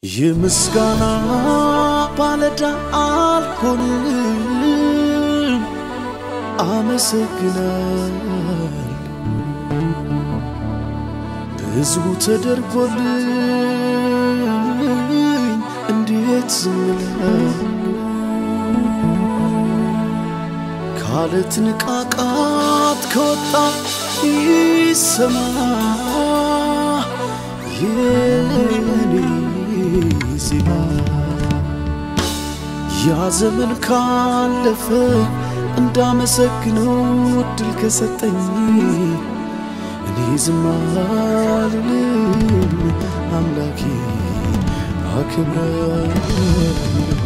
የምስጋና ባለዳ አልሆንም፣ አመሰግናል ብዙ ተደርጎልኝ እንዴት ዝም እላለሁ? ካለት ንቃቃት ከወጣ ይሰማ የኔ ዜማ ያ ዘመን ካለፈ እንዳመሰግነው እድል ከሰጠኝ እኔ ዝም አልልም አምላኬ አክብረው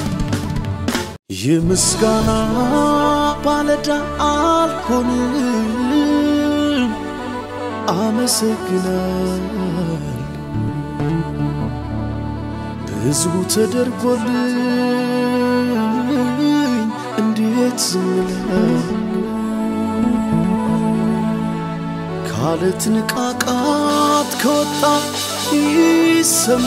የምስጋና ባለዳ አልሆንም፣ አመሰግናል ብዙ ተደርጎልኝ እንዴት ዝም እላለሁ? ካለት ንቃቃት ከወጣ ይሰማ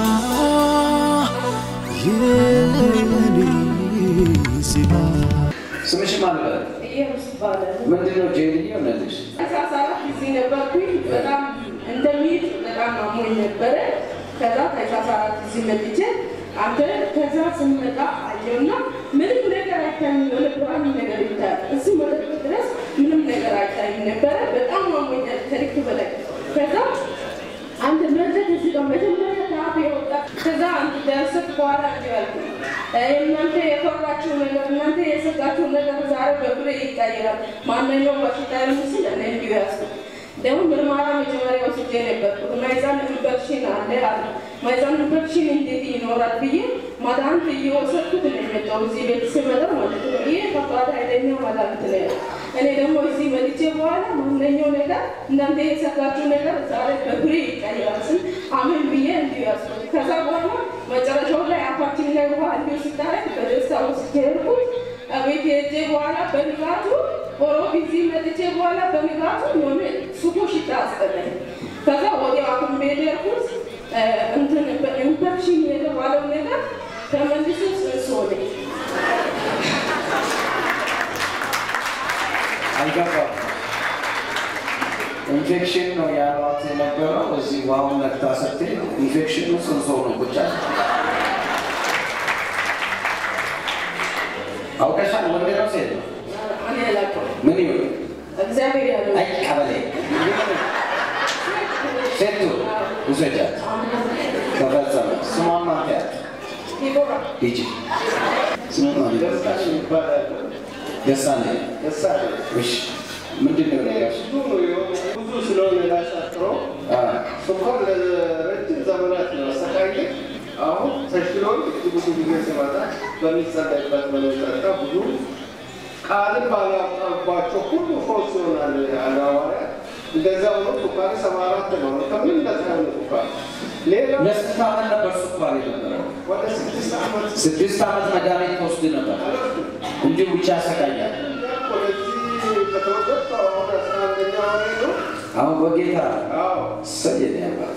የኔ ዜማ ስምሽ ማን ነው? ኢየሱስ ይባላል። ምንድን ነው ጄሪ ሆነልሽ? አስራ አራት ጊዜ ነበርኩኝ። በጣም እንደሚሄድ በጣም አሞኝ ነበረ። ከዛ ከአስራ አራት ጊዜ መጥቼ አንተ ከዛ ስንመጣ አየውና ምንም ነገር አይታይም፣ የሆነ ብርሃን ነገር ይታያል። እዚህ መጠጥ ድረስ ምንም ነገር አይታይም ነበረ። በጣም አሞኛል ከልክ በላይ። ከዛ አንድ መጠጥ እዚህ ጋር መጀመሪያ ከአፌ ወጣ። ከዛ አንድ ደርሰት በኋላ እንዲህ ያልኩ እናንተ የፈራችሁ ነገር እናንተ የሰጋችሁ ነገር ዛሬ በፍሬ ይቀየራል። ማንኛውም በሽታ ምስል እኔ እንዲሁ ያስኩ ደግሞ ምርመራ መጀመሪያ ወስጄ ነበር። ማይዛን ኢንፌክሽን አለ አለ። ማይዛን ኢንፌክሽን እንዴት ይኖራል ብዬ መድኃኒት እየወሰድኩት ነው የመጣው እዚህ ቤት ስመጣ ማለት ነው። ይሄ ከባድ ኃይለኛ መድኃኒት ነው። እኔ ደግሞ እዚህ መጥቼ በኋላ ማንኛው ነገር እናንተ የሰጋችሁ ነገር ዛሬ በፍሬ ይቀየራል ስል አሜን ብዬ እንዲሁ ያስኩ ከዛ በኋላ መጨረሻው ላይ አፋችን ላይ ውሃ እንዲሁ ስታረግ በደስታ ወስጄ ሄድኩት። ቤት ሄጄ በኋላ በንጋቱ ኦሮብ እዚህ መጥቼ በኋላ በንጋቱ የሆነ ሱቆ ሽታ አስጠላኝ። ከዛ ወዲያው ሐኪም ቤት ሄድኩት። እንትን በኢንፌክሽን የተባለው ነገር ተመልሶ ጽንስ ሆነኝ። አልገባም። ኢንፌክሽን ነው ያሏት የነበረው። እዚህ ውሃውን ነክታ ስትል ኢንፌክሽኑ ጽንሶ ነው ቁጭ አለ። አውቀሻል? ወንድ ነው ሴት ነው? እኔ አላውቅም። ምን ይሁን? እግዚአብሔር ያለው አይ ቀበሌ ሴቱ ውሰጃት። ተፈጸመ። ስሟን ማን ያት? ዲቦራ ሂጂ። ስሟን ማን ይጠራሽ? ደሳለኝ። እሺ፣ ምንድን ነው ያልሽ? ብዙ ስለሆነ ላሻክረው አ ስኳር ለረጅም ዘመናት ነው አሰቃየ። አሁን ተሽሎን እዚህ ብዙ ጊዜ ሲመጣ በሚጸለይበት በሚጠጣ ብዙ ቃልን ባላቀባቸው ሁሉ ፈውስ ይሆናል ያለ ሐዋርያ። እንደዛ ሆኖ ስኳር ሰባ አራት ነው። ከምን ነፃ የሆነ ስኳር ሌላ ለስንት ዓመት ነበር ስኳር የነበረው? ወደ ስድስት ዓመት ስድስት ዓመት መድኃኒት ትወስድ ነበር። እንዲሁ ብቻ ያሰቃያል። ወደዚህ ከተወለድኩ አሁን አስራ አንደኛ ወሬ ነው። አሁን በጌታ አዎ ሰየን ያባት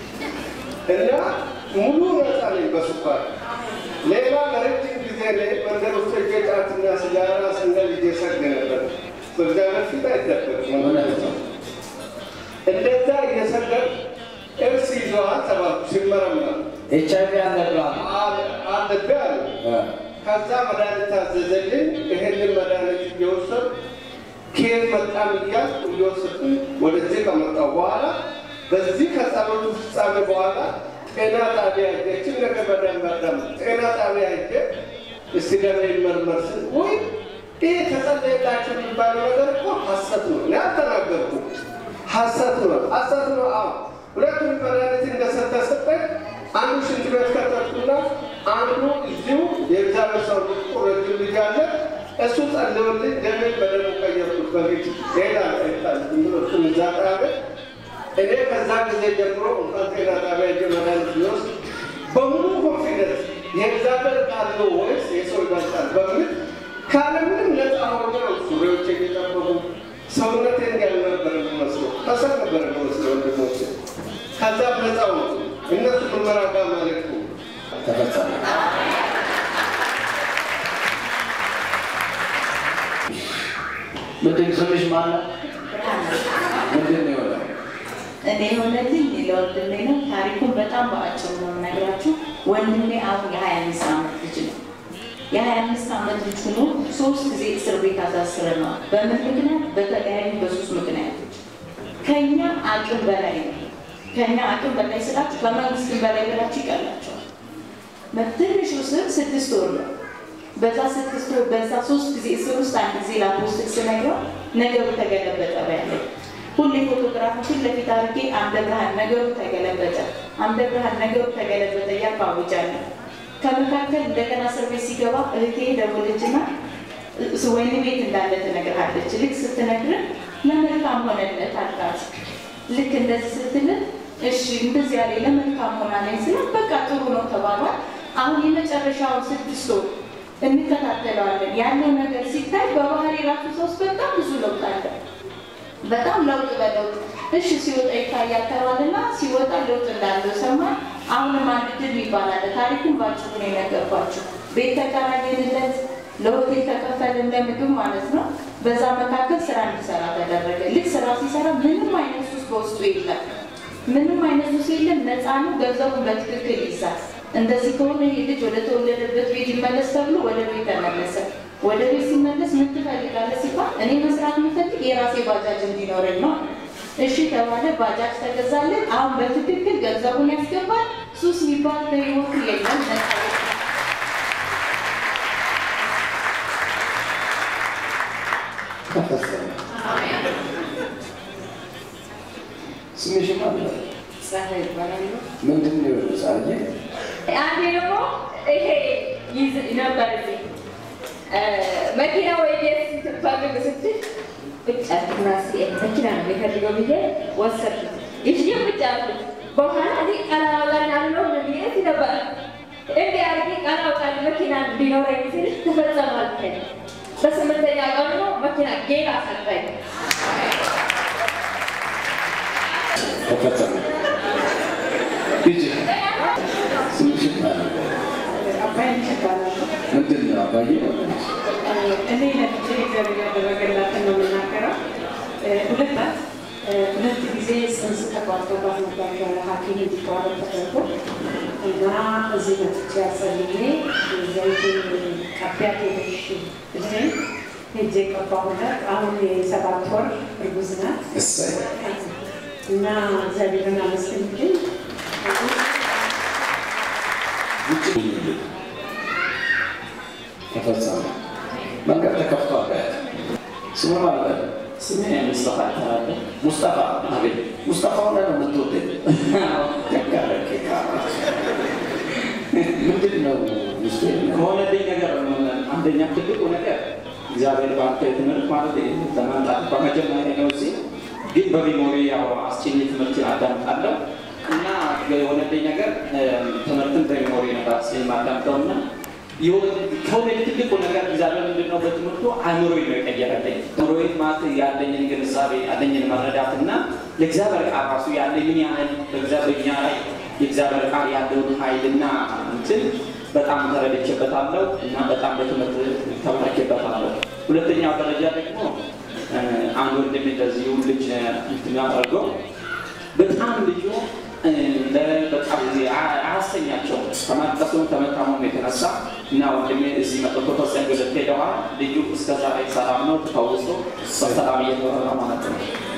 እና ሙሉ ነፃ ነኝ በስኳር። ሌላ ለረጅም ጊዜ ላይ መንገድ ውስጥ ሄጄ ጫትና ሲጋራ ስንገል እየሰግ ነበር። በእግዚአብሔር ፊት አይደበቅም። እውነት ነው። እንደዛ እየሰገድ እርስ ይዘዋል ተባልኩ። ሲመረመር ኤች አይቪ አለብህ አለብህ አሉ። ከዛ መድኃኒት ታዘዘልኝ። ይሄንን መድኃኒት እየወሰድ ኬር መጣም እያልኩ እየወሰድኩ ወደዚህ ከመጣሁ በኋላ በዚህ ከጸሎቱ ፍጻሜ በኋላ ጤና ጣቢያ ሄጄ እችን ነገር በደንብ አዳምጥ። ጤና ጣቢያ ሄጄ እስቲ ደሜ ይመርመር ስል ወይ ይህ ተጸለየላቸው የሚባለው ነገር እኮ ሐሰት ነው። እኔ አልተናገርኩም። ሐሰት ነው፣ ሐሰት ነው። አዎ ሁለቱም መድኃኒት እንደሰጠ ሰጠኝ። አንዱ ሽንት ቤት ከተትኩና አንዱ እዚሁ የእግዚአብሔር ሰው ልቁ ረጅም ልጅ አለ እሱ ጸልዮልኝ ደሜን በደሙ ቀየርኩት። በፊት ሌላ ይጣል እሱን እዛ ጣቢያ እኔ ከዛ ጊዜ ጀምሮ እንኳን ጤና ጣቢያ ሄጄ መድኃኒት ቢወስድ በሙሉ ኮንፊደንስ የእግዚአብሔር ቃል ነው ወይስ የሰው ይበልጣል በሚል ካለምንም ነፃ ሆኜ ነው ሱሪዎች እየጠበቁ ሰውነቴ እንዲያልነበረ የሚመስለው ከሰር ነበረ የሚመስለው ወንድሞቼ። ከዛ ነፃ ወጡ። እነሱ ምርመራ ጋር መልእክቱ ተፈጸመ። ምንድን ስምሽ ማነው? ምንድን ነው የሆነው? እኔ የሆነልኝ ለወንድሜ ነው። ታሪኩን በጣም በአጭሩ ነው የምነግራችሁ። ወንድሜ አሁን የሀያ አምስት ዓመት ልጅ ነው። የሀያ አምስት ዓመት ልጅ ሆኖ ሶስት ጊዜ እስር ቤት አሳስረነዋል። በምን ምክንያት? በተለያዩ በሶስት ምክንያቶች ከኛ አቅም በላይ ነው። ከኛ አቅም በላይ ስላችሁ ከመንግስትም በላይ ብላችሁ ይቀላቸዋል። ትንሹ ስር ስድስት ወር ነው። በዛ ስድስት ወር በዛ ሶስት ጊዜ እስር ውስጥ አንድ ጊዜ ለአፖስትል ስነግረው ነገሩ ተገለበጠ በያለኝ ሁሌ ፎቶግራፍ ፊት ለፊት አድርጌ አምደ ብርሃን ነገሩ ተገለበጠ፣ አምደ ብርሃን ነገሩ ተገለበጠ እያልኩ አውጃለሁ። ከመካከል እንደገና እስር ቤት ሲገባ እህቴ ደወለችና ወይን ቤት እንዳለ ትነግርሃለች። ልክ ስትነግርን ለመልካም ሆነለት አልካት። ልክ እንደዚህ ስትልን እሺ እንደዚህ ያለ ለመልካም ሆናለኝ ስላት በቃ ጥሩ ነው ተባሏል። አሁን የመጨረሻውን ስድስት ወር እንከታተለዋለን። ያለው ነገር ሲታይ በባህሪ ራሱ ሰውስ በጣም ብዙ ለውጥ አለ። በጣም ለውጥ በለውጥ እሺ ሲወጣ ይታያል ተባልና ሲወጣ ለውጥ እንዳለው ሰማን። አሁንም አንድ ድል ይባላል። ታሪኩን ባጭሩ ነው የነገርኳቸው። ቤት ተከራየንለት፣ ለሆቴል ተከፈልን፣ ለምግብ ማለት ነው። በዛ መካከል ስራ እንዲሰራ ተደረገ። ልክ ስራ ሲሰራ ምንም አይነት ሱስ በውስጡ የለም። ምንም አይነት ሱስ የለም። ነፃ ነው። ገንዘቡን በትክክል ይዛል። እንደዚህ ከሆነ ይህ ልጅ ወደ ተወለደበት ቤት ይመለስ ተብሎ ወደ ቤት ተመለሰ። ወደ ቤት ሲመለስ ምን ትፈልጋለህ ሲባል እኔ መስራት የምፈልግ የራሴ ባጃጅ እንዲኖረኝ ነው። እሺ ተባለ። ባጃጅ ተገዛለን። አሁን በትክክል ገንዘቡን ያስገባል። ሱስ የሚባል በህይወቱ የለም። ነፃ ተፈጸመ። ስምሽ ማን ነው? ፀሐይ ይባላል። ምንድን ነው የሆነው? ፀሐዬ አንዴ ደግሞ ይሄ ይዝ ነበር እዚህ መኪና ወይ ቤት ስትፈልግ ስትል ብቻ ራሴ መኪና ነው የሚፈልገው ብዬ ወሰድኩት። ይዤ ብቻ አልኩት። በኋላ እኔ ቀን አወጣን ያለው ብዬ ነበር እንዲህ አድርጌ ቀን አወጣን መኪና እንዲኖረኝ ስል ተፈጸመ አልከኝ። በስምንተኛ ቀን ነው መኪና ጌታ ሰጠኝ። ተፈጸመ። ልጅ ስምሽ ማን ነው? አባይ ይባላል። ምንድን ነው አባዬ ነው የምልሽ? እኔ ለብቻ እግዚአብሔር ያደረገላትን ነው የምናገረው። ሁለት ናት። ሁለት ጊዜ ጽንስ ተቋርጦባት ነበር ሐኪም እንዲቋረጥ ተደርጎ እና እዚህ መጥቼ አጸልዬ ዘይት ቀቢያት ሄደሽ ብለኝ ሄጄ ቀባሁላት። አሁን የሰባት ወር እርጉዝ ናት እሰይ እና እግዚአብሔርን አመስግንልኝ። ውጭ ሁሉ ተፈጸመ። መንገድ ተከፍቷል። ስሙ ማለት ነው። ስሜ ሙስጠፋ ይባላል። ሙስጠፋ አቤት፣ ሙስጠፋ ሆነ ነው የምትወደድ ደጋረቅ ምንድን ነው ውስጥ ከሆነልኝ ነገር አንደኛ ትልቁ ነገር እግዚአብሔር በአንተ ትምህርት ማለት ለማምጣት በመጀመሪያ ነው እዚህ ግን በሚሞሪ ያው አስጭኝ ትምህርትን አዳምጣለሁ እና የሆነልኝ ነገር ትምህርትን በሚሞሪ ነበር አስጭኝ ማዳምጠው እና ከሆነ ትልቁ ነገር እግዚአብሔር ምንድን ነው በትምህርቱ አእምሮዬ ነው የቀየረልኝ። አእምሮዬ ማለት ያለኝን ግንዛቤ ያለኝን መረዳት እና ለእግዚአብሔር ቃል ራሱ ያለኝን ያህል በእግዚአብሔር ላይ የእግዚአብሔር ቃል ያለውን ኃይልና እንትን በጣም ተረድቼበታለሁ እና በጣም በትምህርት ተመለኬበታለሁ። ሁለተኛው ደረጃ ደግሞ አንድ ወንድም እንደዚሁ ልጅ እንትን አድርገው በጣም ልጁ በጣም አያሰኛቸውም ከማልቀሱም ከመታሙም የተነሳ እና ወንድሜ እዚህ መጥቶ ተወሰን ገለት ሄደዋል። ልጁ እስከዛ ላይ ሰላም ነው ተፈውሶ በሰላም እየኖረ ነው ማለት ነው።